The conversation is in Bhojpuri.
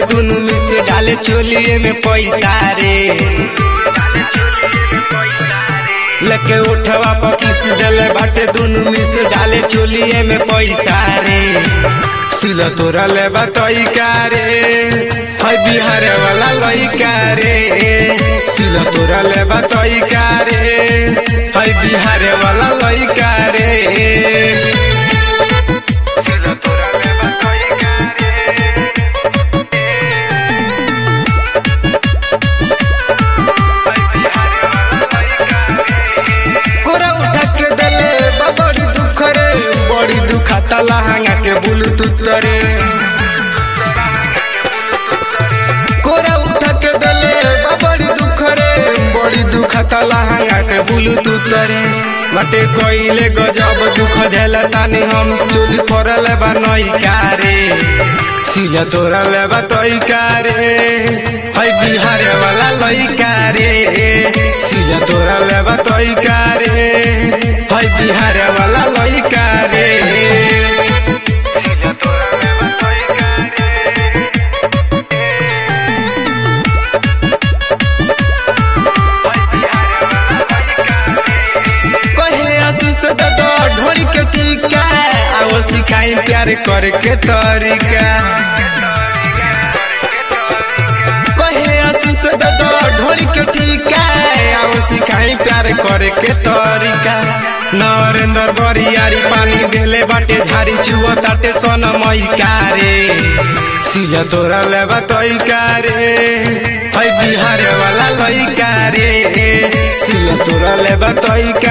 दुनु मिस डाले चोलिए में पैसा रे लेके उठवा पर किस डले बाटे दुनु मिस डाले चोलिए में पैसा रे सिला तोरा ले बतई रे हाय बिहार वाला लइका रे सिला तोरा ले बतई रे हाय बिहार वाला लइका रे सिला तोरा ले बतई कोरा उठा के दले बा बड़ी दुख रे बड़ी दुखाता लहंगा के ब्लूटूथ रे कोरा उठा के दले बा बड़ी दुख रे बड़ी दुखाता लहंगा के ब्लूटूथ रे मटे कोइले गजब दुख झेला तानी हम चोली फरले बा नई कारे सिला तोरा ले बा तई कारे हाय बिहार वाला लइका रे सिला तोरा ले बा तई कारे हाय बिहार वाला लइका रे सिला तोरा ले बा तई कहे आशीष दादा ढोल के टीका आओ सिखाई प्यार करके तरीका कहे आशीष दादा ढोल के टीका आओ सिखाई प्यार करके तरीका नरेंद्र बरियारी पानी देले बाटे झाड़ी छुआ ताटे सन मैका रे सिला तोरा लेबा तैका रे हाय बिहार वाला लइका रे सिला तोरा लेबा तैका